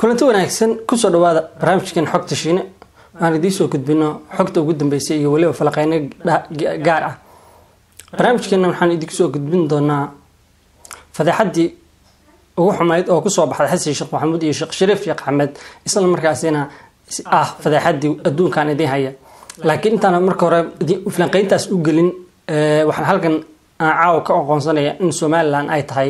kulanti wanaagsan kusoo dhawaada barnaamijkan xogta shiine aan idiin soo gudbino xogta ugu dambeysay iyo weliba falaqeyno gaar ah barnaamijkeena waxaan idinku soo gudbin doonaa fadeexadii ugu xumayd oo kusoo baxday xasan sheekh maxamuud iyo sheekh shariif sheekh axmed isla markaasina ah fadeexadii adduunkan idiin haya laakiin intaan marka hore falanqeyntaas u gelin waxaan halkan aan caawa ka aqoonsanaya in somalilan ay tahay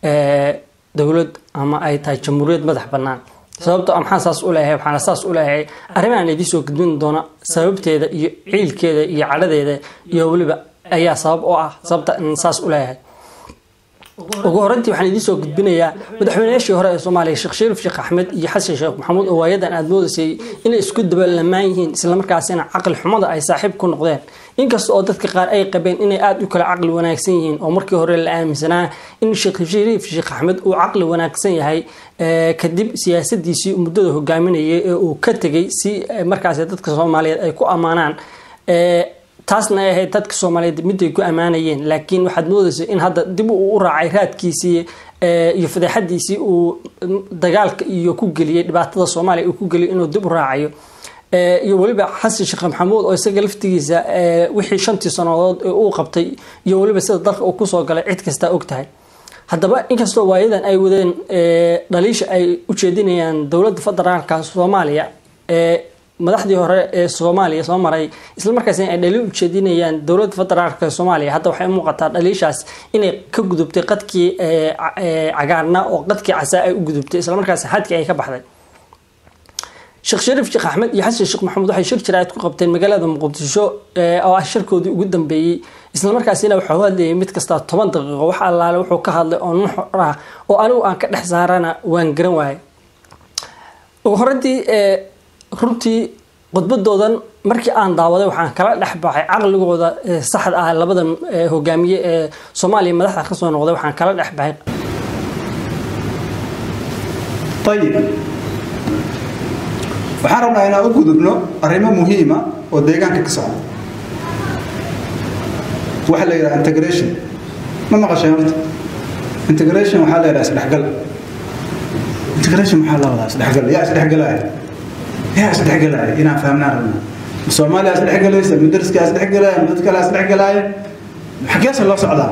dowlad ama ay tahay jamhuuriyad madax banaan sababto maxaan saas u leeyahay waxaana saas u leeyahay arrimahan idiin soo gudbin doona sababteeda iyo ciilkeeda iyo cadhadeeda iyo weliba ayaa sabab oo ah sababta in saas u leeyahay ugu horeyntii waxaan idiin soo gudbinayaa madaxweynayaashii hore ee soomaaliya sheekh shariif sheekh axmed iyo xasan sheekh maxamuud oo waayadan aada moodaysay inay isku dabalamaan yihiin islamarkaasina caqli xumada ay saaxiib ku noqdeen inkasta oo dadka qaar ay qabeen inay aada u kala caqli wanaagsan yihiin oo markii hore la aaminsanaa in sheekh shariif sheekh axmed uu caqli wanaagsan yahay kadib siyaasadiisii muddada hogaaminayay ee uu ka tegay si markaas dadka soomaaliyeed ay ku ammaanaan taasna ay ahayd dadka soomaaliyeed miday ku ammaanayeen laakiin waxaad moodaysa in hadda dib uu u raacay raadkiisii iyo fadeexadiisii uu dagaalka iyo ku geliyey dhibaatada soomaaliya uu ku geliyay inuu dib u raacayo iyo weliba xasan sheekh maxamuud oo isaga laftigiisa wixii shantii sannadood ee uu qabtay iyo weliba sida dalka uu kusoo galay cid kastaa og tahay haddaba inkastoo waayadan ay wadeen dhaliisha ay u jeedinayaan dowladda federaalka soomaaliya madaxdii hore ee soomaaliya soo maray islamarkaasina ay dhaliil u jeedinayaan dowladda federaalka soomaaliya hadda waxay muuqataa dhaliishaas inay ka gudubtay qadkii cagaarna oo qadkii casaa ay u gudubtay islamarkaas xadkii ay ka baxday sheekh shariif sheekh axmed iyo xasan sheekh maxamuud waxay shir jaraa'id ku qabteen magaalada muqdisho oo ah shirkoodii ugu dambeeyey islamarkaasina waxuu hadlayay mid kasta toban daqiiqo wax allaale wuxuu ka hadlay oo nuxur ah oo anigu aan ka dhex saarana waan garan waayay ugu horantii runtii khudbadoodan markii aan daawaday waxaan kala dhex baxay caqligooda saxda ah labadan hogaamiye ee soomaaliya madaxda kasoo noqday waxaan kala dhex baxay ayib waxaan rabnaa inaan u gudubno arrimo muhiima oo deegaanka ka socda waxaa la yidhaha integration ma maqasheen horta integration waxaa la yidhaha isdhexgal integration maxaa la wadaa isdhexgal yaa isdhexgalaya yaa isdhexgalaya inaan fahmnaan rabnaa soomaaliya isdhexgalaysa mudariskaa isdhexgalaya dad kale isdhexgalaya xageesa loo socdaa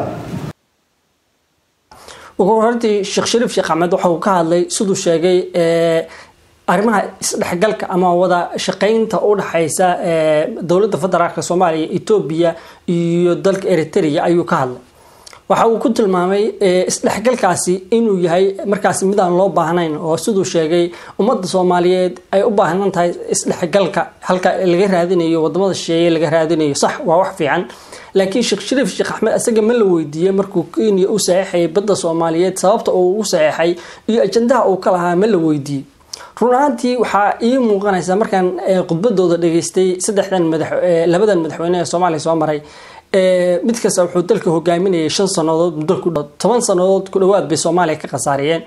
ugu hortii sheekh shariif sheekh axmed waxa uu ka hadlay siduu sheegay arrimaha isdhexgalka ama wada shaqeynta u dhexeysa dowladda federaalk soomaaliya etoobiya iyo dalka eritrea ayuu ka hadlay waxa uu ku tilmaamay isdhexgalkaasi inuu yahay markaasi midaan loo baahnayn oo siduu sheegay ummadda soomaaliyeed ay u baahan tahay isdhexgalka halka laga raadinayo wadamada shisheeye laga raadinayo sax waa wax fiican laakiin sheekh shariif sheekh axmed isaga ma la weydiiyey markuu kenya u saxeixayay badda soomaaliyeed sababta uu ugu saxeixay iyo ajandaha uu ka lahaa ma la weydiiyey run ahaantii waxaa ii muuqanaysa markaan khudbadooda dhageystay saddexdan madax labadan madaxweyne ee soomaaliya soo maray mid kasta wuxuu dalka hogaaminayay shan sanadood muddo ku toban sanadood ku dhawaad bay soomaaliya ka khasaariyeen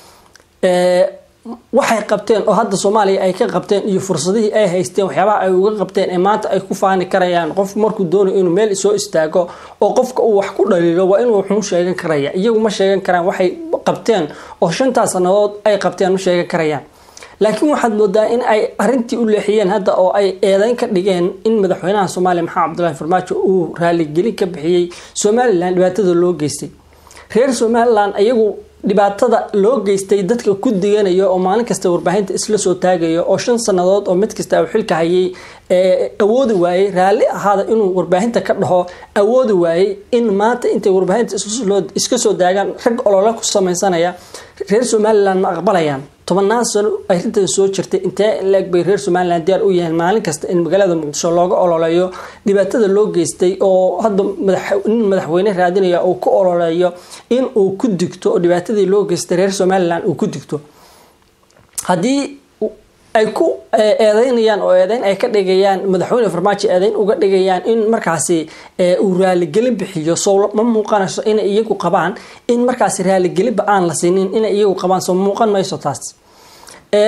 waxay qabteen oo hadda soomaaliya ay ka qabteen iyo fursadihii ay haysteen waxyaabaha ay uga qabteen ee maanta ay ku faani karayaan qof markuu doonayo inuu meel soo istaago oo qofka uu wax ku dhaliilo waa inuu wuxuu sheegan karaya iyagu ma sheegan karaan waxay qabteen oo shantaas sanadood ay qabteen ma sheegan karayaan laakiin waxaad moodaa in ay arintii u leexiyeen hadda oo ay eedeyn ka dhigeen in madaxweynaha soomaaliya maxamed cabdulahi farmaajo uu raaligelin ka bixiyey somalilan dhibaatada loo geystay reer somalilan iyagu dhibaatada loo geystay dadka ku diganaya oo maalin kasta warbaahinta isla soo taagaya oo shan sanadood oo mid kasta uu xilka hayay awoodi waayey raalli ahaada inuu warbaahinta ka dhaho awoodi waayey in maanta intay warbaahinta iska soo daagaan rag olole ku samaysanaya reer somalilan ma aqbalayaan tobannaan sano arrintan soo jirtay intee leeg bay reer somalilan diyaar u yahay maalin kasta in magaalada muqdisho looga ololeeyo dhibaatada loo geystay oo hadda nin madaxweyne raadinaya uu ku ololeeyo in uu ku digto oo dhibaatadii loo geystay reer somalilan uu ku digto haddii ay ku eedeynayaan oo eedeyn ay ka dhigayaan madaxweyne farmaajo eedeyn uga dhigayaan in markaasi uu raaligelin bixiyo soo ma muuqanayso inay iyagu qabaan in markaasi raaligelinba aan la siinin inay iyagu qabaan soo muuqan mayso taas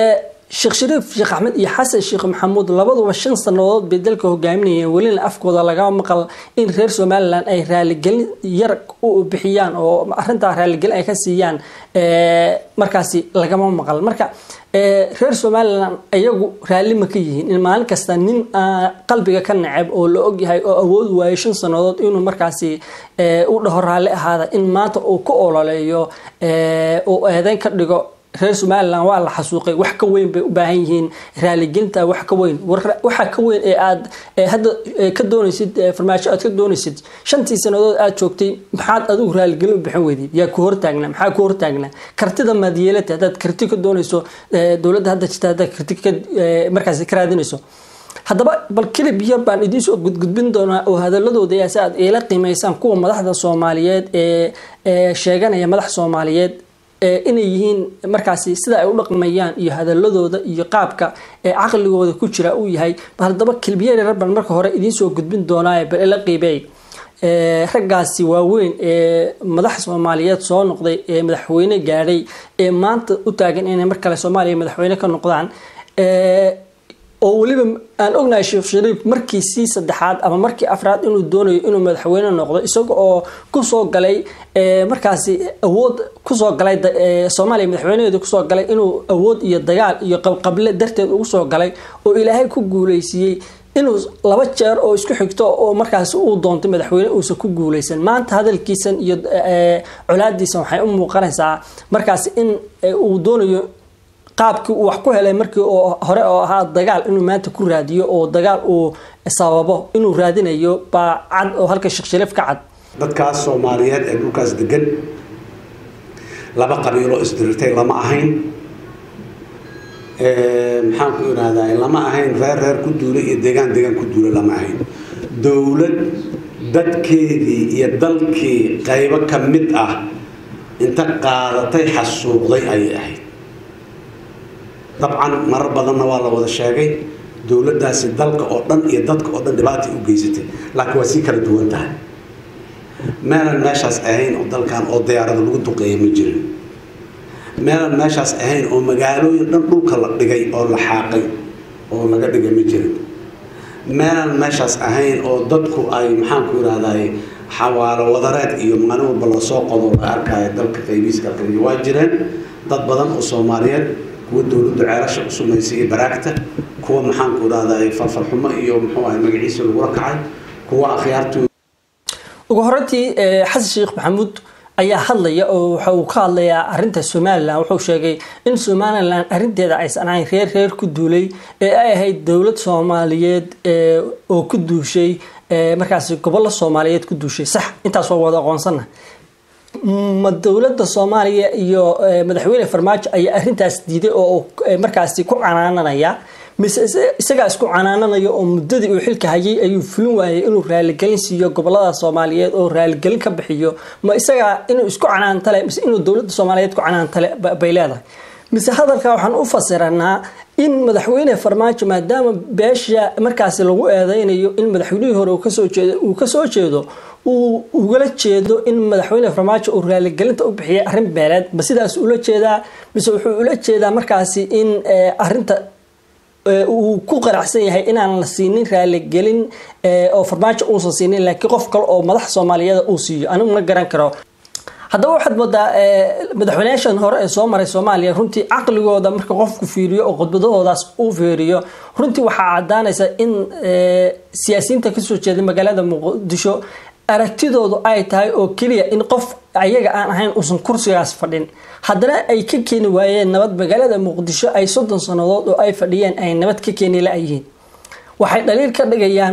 sheekh shariif sheekh axmed iyo xasan sheekh maxamuud labaduba shan sannadood bay dalka hogaaminayeen welina afkooda laga maqal in reer somalilan ay raaligelin yar u bixiyaan oo arintaa raaligelin ay ka siiyaan markaasi lagama maqal marka reer somalilan iyagu raalli ma ka yihiin in maalin kasta nin qalbiga ka neceb oo la ogyahay oo awood waayo shan sannadood inuu markaasi u dhaho raalli ahaada in maanta uu ku ololeeyo uu eedeyn ka dhigo reer somalilan waa la xasuuqay wax ka weyn bay u baahan yihiin raaligelinta wax ka weyn waxa ka weyn ee aad hadda ka doonaysid farmaajo aad ka doonaysid shantii sannadood aad joogtay maxaad adigu raaligelin u bixin weydid yaa ku hortaagnaa maxaa ku hortaagnaa kartida maad yeelata haddaad karti ka doonayso dowladda hadda jirta haddaad karti ka markaasi ka raadinayso haddaba bal kilib yar baan idiinsoo gudgudbin doonaa oo hadaladooda yaa si aad iila qiimaysaan kuwa madaxda soomaaliyeed ee sheeganaya madax soomaaliyeed inay yihiin markaasi sida ay u dhaqmayaan iyo hadaladooda iyo qaabka ee caqligooda ku jira uu yahay bal haddaba kilbiyeer yar baan marka hore idiinsoo gudbin doonaa bal ila qiibeey raggaasi waaweyn ee madax soomaaliyeed soo noqday ee madaxweyne gaadhay ee maanta u taagan inay mar kale soomaaliya madaxweyne ka noqdaan oo weliba aan ognahay sheekh shariif markiisii saddexaad ama markii afraad inuu doonayo inuu madaxweyne noqdo isaga oo kusoo galay markaasi awood kusoo galay soomaaliya madaxweynaheedu kusoo galay inuu awood iyo dagaal iyo qabqable darteed ugu soo galay oo ilaahay ku guuleysiiyey inuu laba jeer oo isku xigto oo markaas uu doontay madaxweyne uusan ku guuleysan maanta hadalkiisan iyo colaadiisan waxay u muuqanaysaa markaas in uu doonayo qaabkii uu wax ku helay markii hore oo ahaa dagaal inuu maanta ku raadiyo oo dagaal uu sababo inuu raadinayo baa cad oo halka sheekh shariif ka cad dadkaas soomaaliyeed ee dhulkaas degan laba qabiilo isdirirtay lama ahayn maxaan ku irahdaa lama ahayn reer reer ku duula iyo deegaan deegaan ku duula lama ahayn dowlad dadkeedii iyo dalkii qaybo ka mid ah inta qaadatay xasuuqday ayay ahayd dabcan marar badanna waa la wada sheegay dowladdaasi dalka oo dhan iyo dadka oo dhan dhibaatay u geysatay laakiin waa sii kala duwan tahay meelan meeshaas ahayn oo dalkan oo diyaarada lagu duqeeya ma jirin meelan meeshaas ahayn oo magaalooyin dhan dhulka la dhigay oo la xaaqay oo laga dhigay ma jirin meelan meeshaas ahayn oo dadku ay maxaanku irahday xawaalo wadareed iyo maalin walba lasoo qodo la arkaayo dalka qaybiiska qaybiya waa jireen dad badan oo soomaaliyeed kuwa dowladdu ceelasha u sumaysay iyo baraagta kuwa maxaanku irahday falfalxumo iyo muxuu ahay magaciisa lagula kacay kuwa akhyaartu ugu horantii xasan sheekh maxamuud ayaa hadlaya oo waxa uu ka hadlayaa arinta somalilan wuxuu sheegay in somalilan arinteeda aysan ahayn reer reer ku duulay ee ay ahayd dowlad soomaaliyeed oo ku duushay markaasi gobollo soomaaliyeed ku duushay sax intaas waa wada aqoonsana ma dowladda soomaaliya iyo madaxweyne farmaajo ayaa arintaas diiday oo markaasi ku canaananaya mise isagaa isku canaananaya oo muddadii uu xilka hayay ayuu fulin waayay inuu raaligelin siiyo gobolada soomaaliyeed oo raaligelin ka bixiyo ma isagaa inuu isku canaantale mise inuu dowladda soomaaliyeed ku canaantale bay leedahay mise hadalka waxaan u fasiranaa in madaxweyne farmaajo maadaama beesha markaasi lagu eedeynayo in madaxweynihii hore uu kasoo jeedo uu ugala jeedo in madaxweyne farmaajo uu raaligelinta u bixiyay arrin beeleed ma sidaas ula jeedaa mise wuxuu ula jeedaa markaasi in arinta uu ku qaracsan yahay inaan la siinin raaligelin oo farmaajo uusan siinin laakiin qof kale oo madax soomaaliyeed uu siiyo anigu ma garan karo haddaba waxaad moodaa madaxweynayaashan hore ee soo maray soomaaliya runtii caqligooda marka qofku fiiriyo oo khudbadahoodaas uu fiiriyo runtii waxaa cadaanaysa in siyaasiyiinta kasoo jeeda magaalada muqdisho aragtidoodu ay tahay oo keliya in qof ayaga aan ahayn uusan kursigaas fadhin haddana ay ka keeni waayeen nabad magaalada muqdisho ay soddon sannadood oo ay fadhiyeen ay nabad ka keeni la-yihiin waxay dhaliil ka dhigayaan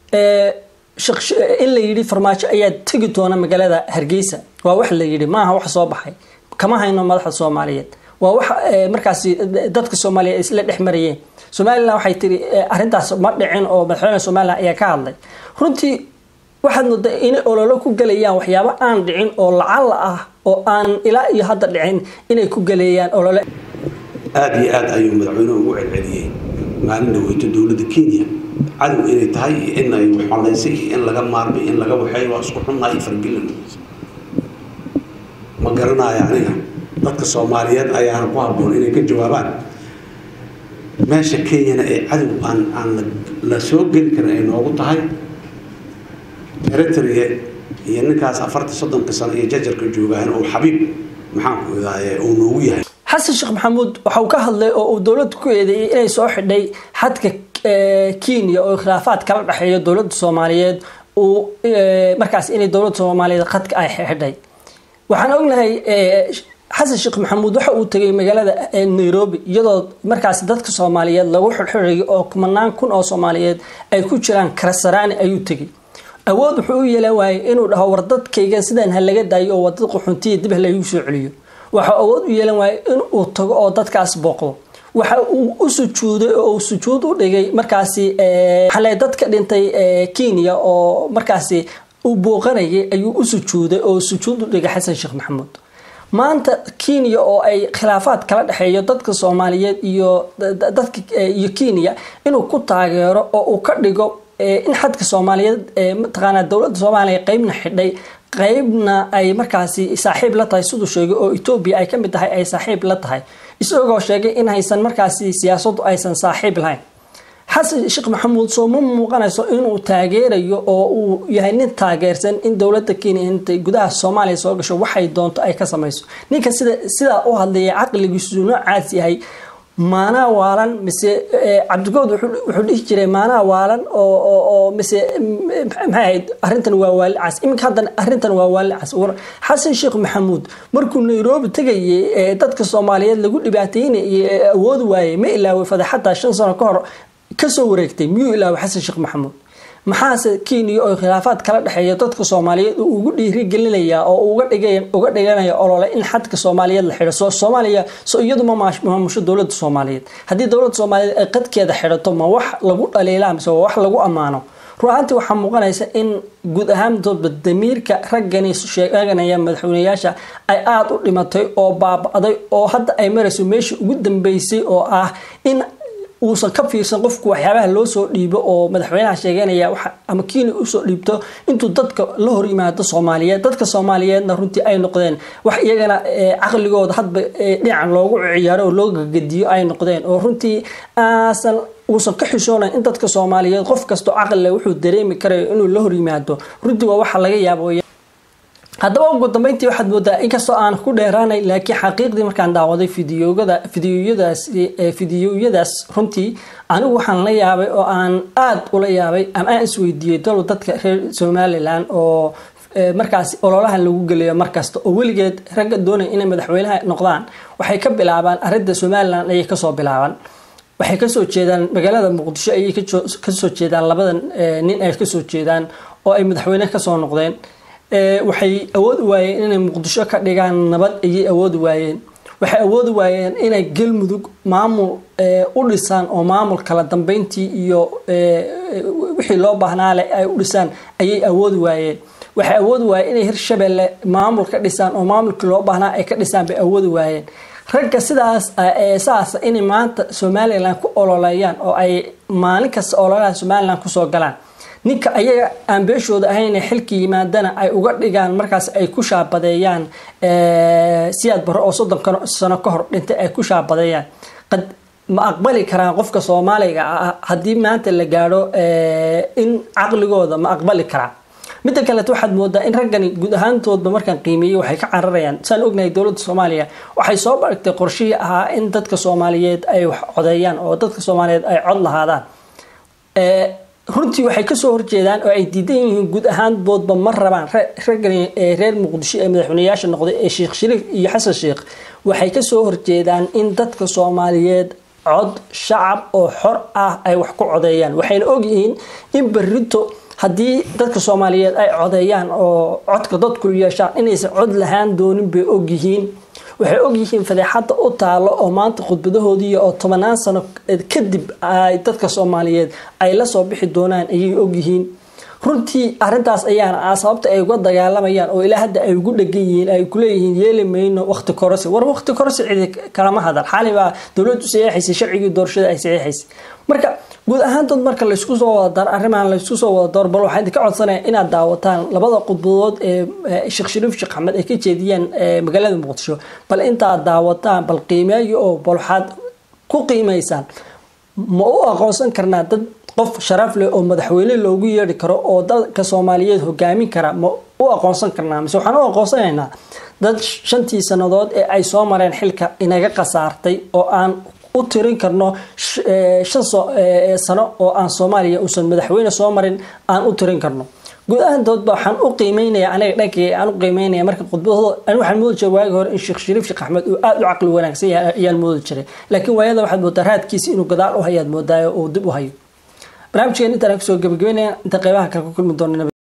in la yidhi farmaajo ayaa tegi doona magaalada hargeysa waa wax la yidhi maaha wax soo baxay kama hayno madaxda soomaaliyeed waa wax markaasi dadka soomaaliya ay isla dhex marayeen somalilan waxay tiri arrintaas ma dhicin oo madaxweyne somalilan ayaa ka hadlay runtii waxaad moodaa inay ololo ku galayaan waxyaabo aan dhicin oo lacala ah oo aan ilaa iyo hadda dhicin inay ku galeeyaan olole aada iyo aada ayuu madaxweynuhu ugu celceliyey maalin dhaweyto dowladda kenya cadow inay tahay iyo in ay waxolaysay iyo in laga maarmay in laga waxeey waa isku xunnahay iyo fargelin ma garanayo aniga dadka soomaaliyeed ayaana ku habboon inay ka jawaabaan meesha kenyana ee cadow aan aan la soo geli karin ay noogu tahay eritrea iyo ninkaas afartan soddonka sano iyo jajarka joogaan oo xabiib maxaanku idaaye uu noogu yahay xasan sheekh maxamuud waxa uu ka hadlay oo uu dowladda ku eedeeyey inay soo xidhay xadka kenya oo khilaafaad kala dhexeeyo dowladda soomaaliyeed uu markaas inay dowladda soomaaliyeed khadka ay xidhay waxaan ognahay xasan sheekh maxamuud waxa uu tegay magaalada nairobi iyadoo markaas dadka soomaaliyeed lagu xirxirayo oo kumanaan kun oo soomaaliyeed ay ku jiraan karasaraani ayuu tegay awood wuxuu u yeelan waayay inuu dhaho war dadkaygan sidaan ha laga daayo oo wadada qaxoontiya dib ha lagu soo celiyo waxa awood u yeelan waayay inuu tago oo dadkaas booqdo waxa uu u sujuuday oo uu sujuud u dhigay markaasi xalay dadka dhintay kenya oo markaasi uu booqanayay ayuu u sujuuday oo sujuud u dhigay xasan sheekh maxamuud maanta kenya oo ay khilaafaad kala dhexeeyo dadka soomaaliyeed iyo dadka iyo kenya inuu ku taageero oo uu ka dhigo in xadka soomaaliyeed mataqaanaa dowladda soomaaliya qeybna xidhay qeybna ay markaasi saaxiib la tahay siduu sheegay oo etoobiya ay kamid tahay ay saaxiib la tahay isagoo sheegay in haysan markaasi siyaasadu aysan saaxiib lahayn xasan sheekh maxamuud soo ma muuqanayso inuu taageerayo oo uu yahay nin taageersan in dowladda kenya intay gudaha soomaaliya soo gasho waxay doonto ay ka samayso ninka sida sidaa u hadlaya caqligiisu noocaas yahay maanaa waalan mise cabdigood wuxuu dhihi jiray maanaa waalan oo mise maxay ahayd arrintan waa waali cas iminka haddana arrintan waa waali cas xasan sheekh maxamuud markuu nairobi tegayay dadka soomaaliyeed lagu dhibaateynayay awoodi waayey ma ilaaway fadaxataa shan sano ka hor kasoo wareegtay miyuu ilaaway xasan sheekh maxamuud maxaase kenya oo khilaafaad kala dhexeeya dadka soomaaliyeed uu ugu dhiirigelinaya oo uga dhiganaya olole in xadka soomaaliyeed la xidho soo soomaaliya so iyadu ma maamusho dowladda soomaaliyeed haddii dowladda soomaaliyeed ay qadkeeda xidhato ma wax lagu dhaliilaa mise waa wax lagu ammaano ruaantii waxaa muuqanaysa in guud ahaantoodba damiirka raggani sheeganaya madaxweyneyaasha ay aada u dhimatay oo baaba-day oo hadda ay marayso meeshii ugu dambeysay oo ah in uusan ka fiirsan qofku waxyaabaha loo soo dhiibo oo madaxweynaha sheeganaya ama kenya usoo dhiibto intuu dadka la hor yimaado soomaaliyeed dadka soomaaliyeedna runtii ay noqdeen wax iyagana caqligooda hadba dhinacan loogu ciyaaro oo loo gagadiyo ay noqdeen oo runtii aasan uusan ka xishoonayn in dadka soomaaliyeed qof kastoo caqlile wuxuu dareemi karayo inuu la hor yimaado runtii waa waxa laga yaabo haddaba ugu dambeyntii waxaad moodaa inkastoo aan ku dheeraanay laakiin xaqiiqdii markaan daawaday fideoyada fideoyadaas fideoyadaas runtii anigu waxaan la yaabay oo aan aada ula yaabay ama aan isweydiiyey dalo dadka reer somalilan oo markaas ololahan lagu gelayo markasta oo weligeed ragga doonaya inay madaxweynaha noqdaan waxay ka bilaabaan arinta somalilan ayay kasoo bilaabaan waxay kasoo jeedaan magaalada muqdisho ayay kasoo jeedaan labadan nin ay kasoo jeedaan oo ay madaxweyne kasoo noqdeen waxay awoodi waayeen inay muqdisho ka dhigaan nabad ayay awoodi waayeen waxay awoodi waayeen inay galmudug maamul u dhisaan oo maamul kala dambeyntii iyo wixii loo baahnaale ay u dhisaan ayay awoodi waayeen waxay awoodi waayeen inay hirshabelle maamul ka dhisaan oo maamulkii loo baahnaa ay ka dhisaan bay awoodi waayeen ragga sidaas saas inay maanta somalilan ku ololeeyaan oo ay maalin kasta ololaha somalilan kusoo galaan ninka ayaga aan beeshooda ahayna xilka yimaadana ay uga dhigaan markaas ay ku shaabadeeyaan siyaad barre oo soddon sano ka hor dhintay ay ku shaabadeeyaan qad ma aqbali karaan qofka soomaaliga ah haddii maanta la gaadho in caqligooda ma aqbali karaa midda kaleet waxaad moodaa in raggani guud ahaantoodba markaan qiimeeyey waxay ka cararayaan saan ognahay dowladda soomaaliya waxay soo baragtay qorshihii ahaa in dadka soomaaliyeed ay wax codeeyaan oo dadka soomaaliyeed ay cod lahaadaan runtii waxay kasoo horjeedaan oo ay diidan yihiin guud ahaanboodba ma rabaan raggani reer muqdisho ee madaxweyneyaasha noqday ee sheekh shariif iyo xasan sheekh waxay kasoo horjeedaan in dadka soomaaliyeed cod shacab oo xor ah ay wax ku codeeyaan waxayna ogyihiin in berito haddii dadka soomaaliyeed ay codeeyaan oo codka dadku yeeshaan inaysan cod lahaan doonin bay ogyihiin waxay ogyihiin fadeexadda u taalo oo maanta khudbadahoodii oo tobanaan sano kadib ay dadka soomaaliyeed ay lasoo bixi doonaan ayay ogyihiin runtii arintaas ayaana ah sababta ay uga dagaalamayaan oo ilaa hadda ay ugu dhegan yihiin ay kuleeyihiin yeeli mayno waqti kororsi war waqti kororsi cidi kalama hadal xali baa dowladdu saxeexaysay sharcigii doorashada ay saxeexaysay marka guud ahaantood marka laysku soo wada dar arrimahan laysku soo wada door bal waxaa idinka codsanaya inaad daawataan labada khudbadood ee sheekh shariif sheekh axmed ay ka jeediyeen magaalada muqdisho bal intaad daawataan bal qiimeeyo oo bal waxaad ku qiimaysaan ma u aqoonsan karnaa dad qof sharaf leh oo madaxweyne loogu yeedhi karo oo dadka soomaaliyeed hogaamin kara ma u aqoonsan karnaa mise waxaan u aqoonsanaynaa dad shantii sannadood ee ay soo mareen xilka inaga khasaartay oo aan u tirin karno shan sano oo aan soomaaliya uusan madaxweyne soo marin aan u tirin karno guud ahaantoodba waxaan u qiimeynaya aniga dhankay aan u qiimeynaya marka khudbadooda ani waxaan moodi jiray waagi hore in sheekh shariif sheekh axmed uu aada u caqli wanaagsan yahay ayaan moodi jiray laakiin waayada waxaad moodaa raadkiisa inuu gadaal u hayaad moodaayo uu dib u hayo barnaamijkeen intaan kusoo gabagabeynaya inta qeybaha kale ku kulmi doona